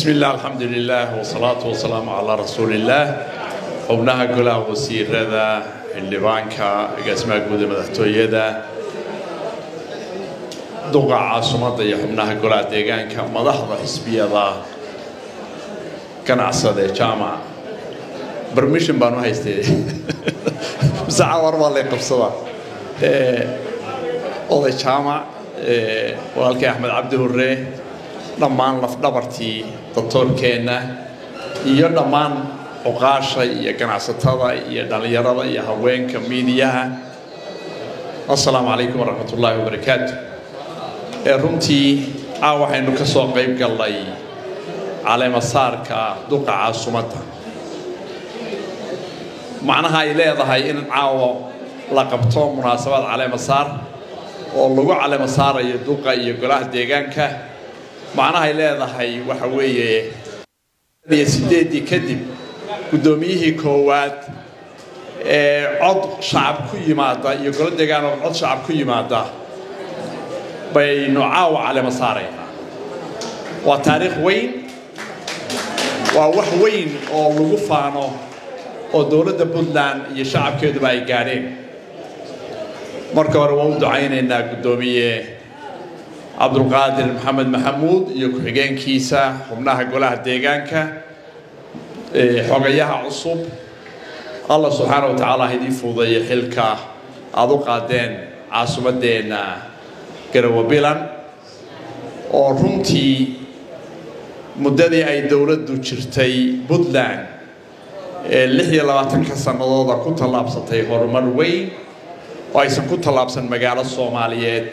بسم الله الحمد لله والصلاة والسلام على رسول الله xubnaha golaha wasiirada xildhibaanka agaasimaha guud ee madaxtooyada duqa caasimadda iyo xubnaha golaha deegaanka madaxda xisbiyada ganacsade jaamac bermission baan u haystay mise cawar baa lay qabsada oday jaamac walaalkay axmed cabdi hurre dhammaan lafdhabartii doctoorkeenna iyo dhammaan cuqaasha iyo ganacsatada iyo dhallinyarada iyo haweenka miidiyaha assalaamu calaykum waraxmat ullaahi wabarakaatu runtii caa waxaynu ka soo qayb gallay caleemasaarka duqa caasumadda macnaha ay leedahay in caawa la qabto munaasabad caleemasaar oo lagu caleemasaarayo duqa iyo golaha deegaanka macnaha ay leedahay waxa weeye iyo sideeddii kadib guddoomiyihii koowaad ee cod shacab ku yimaada iyo golo deegaan oo cod shacab ku yimaada baynu caawa calema saaraynaa waa taariikh weyn waa wax weyn oo lagu faano oo dowladda puntland iyo shacabkeeduba ay gaadheen marka hore waan u ducaynaynaa guddoomiye cabdulqaadir maxamed maxamuud iyo ku-xigeenkiisa xubnaha golaha deegaanka xogayaha cusub allah subxaana wa tacaala ha idiin fuudeeyo xilka aada u qaadeen caasimadeenna garawa bilan oo runtii muddadii ay dowladdu jirtay puntland ee lix iyo labaatanka sannadooda ku tallaabsatay horumar weyn oo aysan ku tallaabsan magaalo soomaaliyeed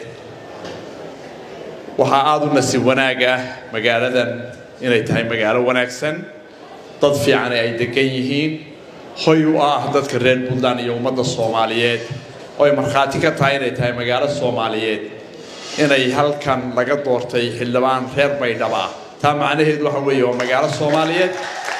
waxaa aada u nasiib wanaag ah magaaladan inay tahay magaalo wanaagsan dad fiican ay degan yihiin hoy u ah dadka reer puntland iyo ummadda soomaaliyeed oo ay markhaati ka tahay inay tahay magaalo soomaaliyeed inay halkan laga doortay xildhibaan reer baydhab ah taa macnaheedu waxa weeye waa magaalo soomaaliyeed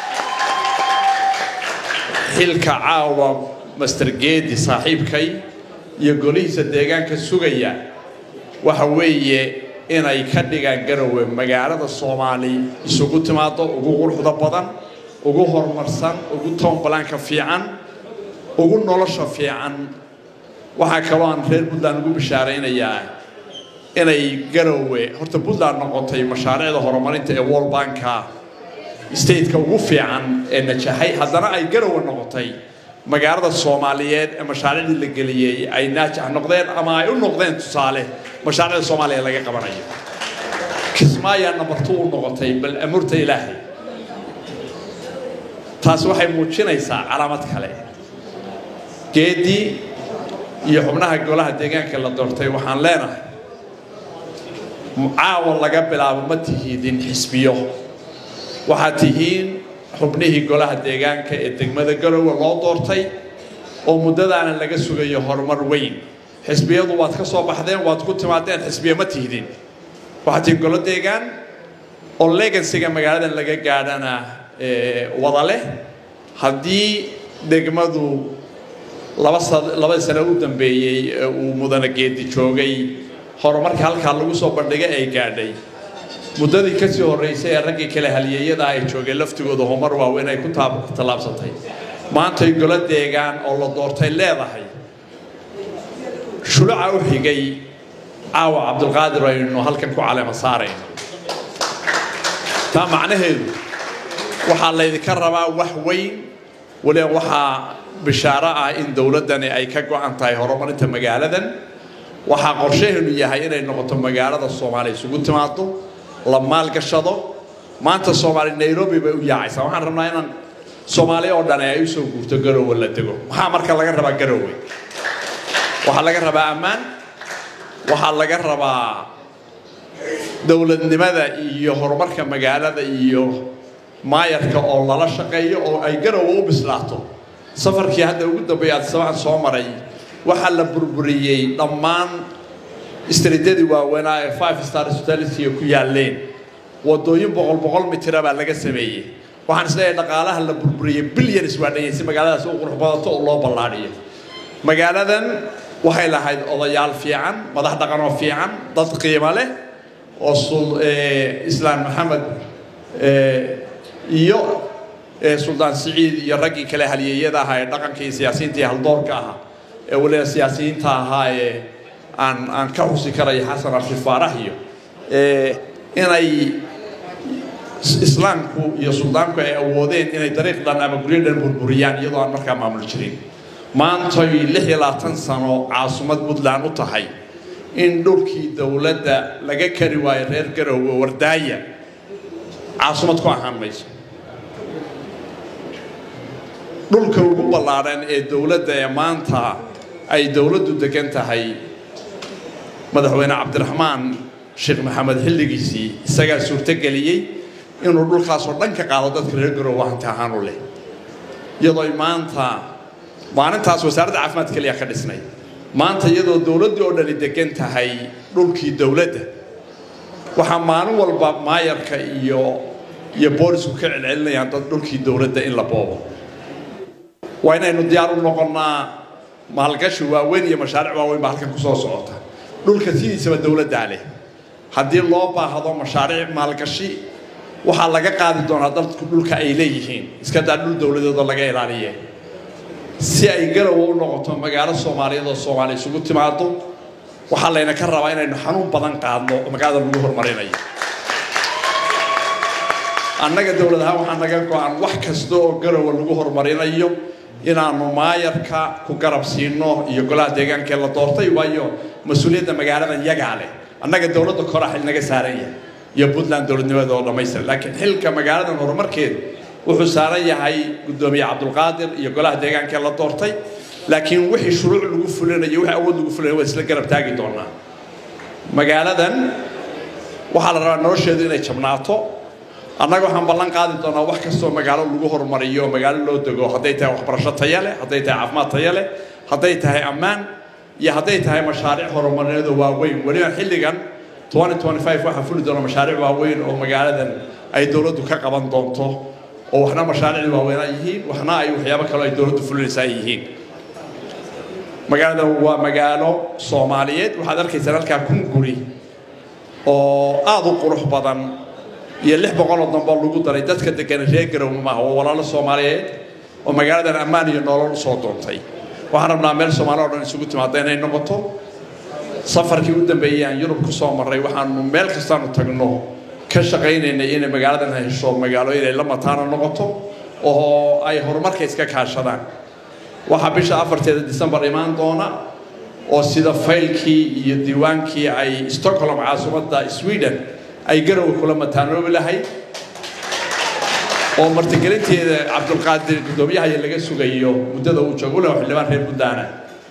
xilka caawa master geedi saaxiibkay iyo golihiisa deegaanka sugaya waxa weeye inay ka dhigaan garowe magaalada soomaali isugu timaado ugu quruxda badan ugu horumarsan ugu toonbalaanka fiican ugu nolosha fiican waxaa kaloo aan reer puntland ugu bishaaraynayaa inay garowe horta puntland noqotay mashaariicda horumarinta ee world banka stateka ugu fiican ee najaxay haddana ay garowe noqotay magaalada soomaaliyeed ee mashaariicdii la geliyey ay naajax noqdeen ama ay u noqdeen tusaale mashaariicda soomaaliya laga qabanayo kismaayaa nabartu u noqotay bal amurta ilaahay taasi waxay muujinaysaa calaamad kale geedii iyo xubnaha golaha deegaanka la doortay waxaan leenahay caawa laga bilaabo ma tihiidin xisbiyo waxaad tihiin xubnihii golaha deegaanka ee degmada garowe loo doortay oo muddadaana laga sugayo horumar weyn xisbiyadu waad ka soo baxdeen waad ku timaadeen xisbiya ma tihdin waxaad tihiin golo deegaan oo legansiga magaaladan laga gaadhana wada leh haddii degmadu labadii sane u dambeeyey uu mudane geedi joogay horumarka halkaa lagu soo bandhigay ay gaadhay muddadii kasii horreysay ee raggii kale halyeeyada ay joogeen laftigooda horumar waaweyn ay ku tallaabsatay maantay golo deegaan oo la doortay leedahay shuluca u xigay caawa cabdulqaadir aynu halkan ku caleema saarayno taa macnaheedu waxaa laydinka rabaa wax weyn waliba waxaa bishaaro ah in dowladdani ay ka go-an tahay horumarinta magaaladan waxaa qorshaheenu yahay inay noqoto magaalada soomaaliya isugu timaado la maalgashado maanta soomaali nairobi bay u yaacaysaa waxaan rabnaa inaan soomaaliya oo dhan ay usoo guurto garowe la dego maxaa marka laga rabaa garowe waxaa laga rabaa ammaan waxaa laga rabaa dowladnimada iyo horumarka magaalada iyo maayarka oo lala shaqeeyo oo ay garowe u bislaato safarkii hadda ugu dambeeya adisabaan soo maray waxaa la burburiyey dhammaan istriidyadii waaweynaa ee five star hospitality ku yaaleen wadooyin boqol boqol mitira baa laga sameeyey waxaan isleeyahay dhaqaalaha la burburiyey billions waa dhanyay si magaaladaas u qurux badato oo loo ballaadhiyo magaaladan waxay lahayd odayaal fiican madax dhaqanoo fiican dad qiimo leh oo islaan maxamed iyo suldaan siciid iyo raggii kale halyeeyada ahaa ee dhaqanka iyo siyaasiyiinta iyo haldoorka ahaa ee waliba siyaasiyiinta ahaa ee aan aan ka xusi karayo xasan arshid faarax iyo inay islaamku iyo suldaanku ay awoodeen inay dariiq dhan ama guryo dhan burburiyaan iyadoo aan markaa maamul jirin maantay lix iyo labaatan sano caasumad puntland u tahay in dhulkii dowladda laga kari waayo reer garoowe wardaaya caasumad ku ahaan mayso dhulka ugu ballaadhan ee dowladda ee maanta ay dowladdu degan tahay madaxweyne cabdiraxmaan sheekh maxamed xilligiisii isagaa suurtogeliyey inuu dhulkaasoo dhan ka qaado dadka reer garoowe hanti ahaan u leh iyadoo maanta maalintaas wasaaradda caafimaad keliya ka dhisnay maanta iyadoo dowladdii oo dhani degan tahay dhulkii dowladda waxaa maalin walba maayarka iyo iyo boolisku ka celcelinayaan dad dhulkii dowladda in la boobo waa inaynu diyaar u noqonnaa maalgashi waaweyn iyo mashaariic waaweyn baa halkan kusoo socota dhulka sidiisaba dowladdaa leh haddii loo baahdo mashaariic maalgashi waxaa laga qaadi doonaa dadku dhulka ay leeyihiin iska daa dhul dowladeedoo laga ilaaliye si ay garowa u noqoto magaalo soomaaliyeed oo soomaaliya isugu timaado waxaa layna ka rabaa inaynu xanuun badan qaadno oo magaalada lagu horumarinayo annaga dowlad ahaan waxaa naga go-an wax kasta oo garowa lagu horumarinayo inaanu maayarka ku garab siino iyo golaha deegaankee la doortay waayo mas-uuliyadda magaaladan yagaa leh annaga dowladda kora xil naga saaran yahay iyo puntland dowladnimada oo dhammaystiran laakiin xilka magaaladan horumarkeeda wuxuu saaran yahay guddoomiye cabdulqaadir iyo golaha deegaankee la doortay laakiin wixii shuruuc lagu fulinayo wixii awood lagu fulinayo waa isla garab taagi doonaa magaaladan waxaa la rabaa nolosheedu inay jabnaato annaga waxaan ballan qaadi doonaa wax kastoo magaalo lagu horumariyo magaalo loo dego hadday tahay waxbarasho taya leh hadday tahay caafimaad taya leh hadday tahay ammaan iyo hadday tahay mashaariic horumarineedu waaweyn weliba xilligan waxaa fuli doona mashaariic waaweyn oo magaaladan ay dowladdu ka qaban doonto oo waxna mashaariicda waaweynaa yihiin waxna ay waxyaabo kaloo ay dowladdu fulinaysaa yihiin magaaladan waa magaalo soomaaliyeed waxaad arkaysaan halkaa kun guri oo aada u qurux badan iyo lix boqoloo damboo lagu daray dadka degan reer garowe maaha waa walaalo soomaaliyeed oo magaaladan ammaan iyo nolol usoo doontay waxaan rabnaa meel soomaali o dhan isugu timaada inay noqoto safarkii u dambeeyey aan yurub ku soo marray waxaanu meel kastaanu tagno ka shaqaynaynay inay magaaladan hesho magaalo inay la mataana noqoto oo ay horumarka iska kaashadaan waxaa bisha afarteeda disembar imaan doona oo sida faylkii iyo diiwaankii ay stockholm caasimadda sweden ay garowe kula mataanoobi lahayd oo martigelinteeda cabdulqaadir guddoomiyahay laga sugayo muddada uu joogo leh xildhibaan reer puntland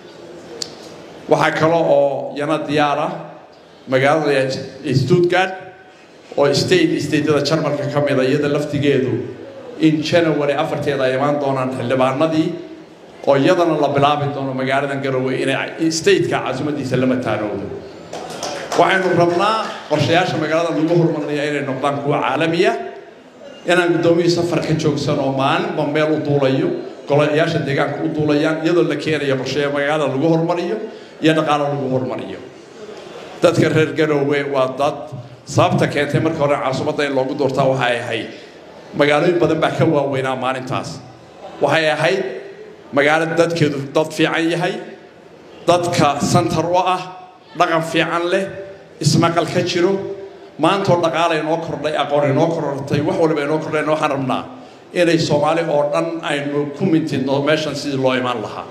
waxaa kale oo yana diyaar ah magaalada stuttgart oo state stateda jarmalka ka mida iyada laftigeedu in january afarteeda ay imaan doonaan xildhibaanadii oo iyadana la bilaabi doono magaaladan garowe inay stateka caasimadiisa la mataanoodo waxaynu rabnaa qorshayaasha magaalada lagu horumarinaya inay noqdaan kuwa caalamiya inaan guddoomiyii safar ka joogsan oo maalinba meel u duulayo golayaasha deegaanka u duulayaan iyadoo la keenayo qorsheya magaalada lagu horumariyo iyo dhaqaalo lagu horumariyo dadka reer garowe waa dad sababta keentay marka hore caasimadda in loogu doortaa waxay ahayd magaalooyin badan baa ka waaweynaa maalintaas waxay ahayd magaalo dadkeedu dad fiican yahay dadka santar u ah dhaqan fiican leh ismaqal ka jiro maantoo dhaqaala inoo kordhay aqoon inoo korortay wax waliba inoo kordhayn waxaan rabnaa inay soomaali oo dhan aynu ku mintidno meeshan sidii loo imaan lahaa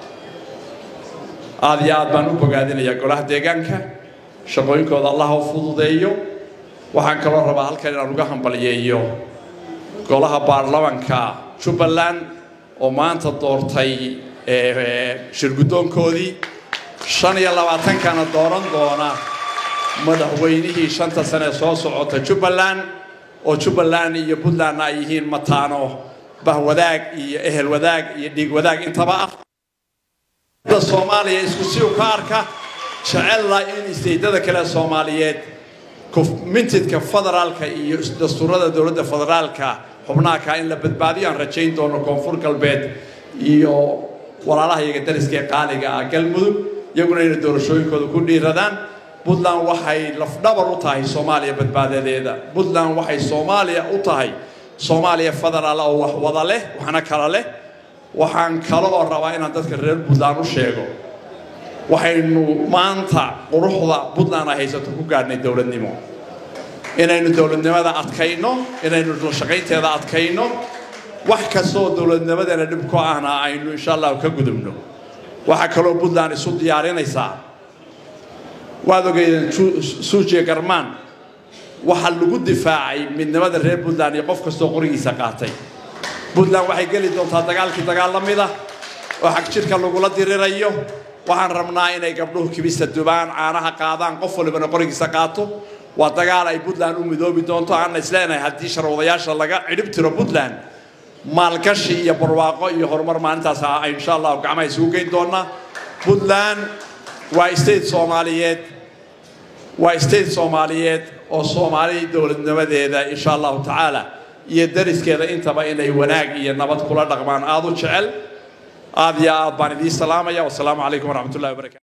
aada iyo aad baan u bogaadinayaa golaha deegaanka shaqooyinkooda allaha u fududeeyo waxaan kaloo rabaa halkan inaan uga hambaliyeeyo golaha baarlamanka jubbaland oo maanta doortay shirguddoonkoodii shan iyo labaatankana dooran doona madaxweynihii shanta sane soo socota jubbaland oo jubbaland iyo puntlandna ay yihiin mataano bahwadaag iyo ehel wadaag iyo dhiig wadaag intaba ah da soomaaliya isku si u ka arka jecella in isteydada kale soomaaliyeed mintidka federaalka iyo dastuurada dowladda federaalka xubnaha in la badbaadiyo aan rajayn doono koonfur galbeed iyo walaalaha iyaga dariska ee qaaliga ah galmudug iyaguna inay doorashooyinkooda ku dhiiradaan puntland waxay lafdhabar u tahay soomaaliya badbaadadeeda puntland waxay soomaaliya u tahay soomaaliya federaal oo wax wada leh waxna kala leh waxaan kale oo rabaa inaan dadka reer puntland u sheego waxaynu maanta quruxda puntland ay haysato ku gaadhnay dowladnimo inaynu dowladnimada adkayno inaynu shaqaynteeda adkayno wax kastoo dowladnimadeena dhib ku ahna aynu insha allahu ka gudubno waxaa kaloo puntland isu diyaarinaysaa waad ogeydeen suujiya garmaan waxaa lagu difaacay midnimada reer puntland iyo qof kastoo qorigiisa qaatay puntland waxay geli doontaa dagaalkii dagaal la mida oo xag jirka lagula dirirayo waxaan rabnaa inay gabdhuhu kibista dubaan caanaha qaadaan qof walibana qorigiisa qaato waa dagaal ay puntland u midoobi doonto aanna isleenahay haddii sharwadayaasha laga cidhib tiro puntland maalgashi iyo barwaaqo iyo horumar maalintaas ay insha allahu gacmaha isugu geyn doonaa puntland waa state soomaaliyeed waa state soomaaliyeed oo soomaali dowladnimadeeda insha allahu tacaala iyo dariskeeda intaba inay wanaag iyo nabad kula dhaqmaan aada u jecel aad iyo aad baan idiin salaamaya wasalaamu calaykum waraxmat ullahi wabarakatu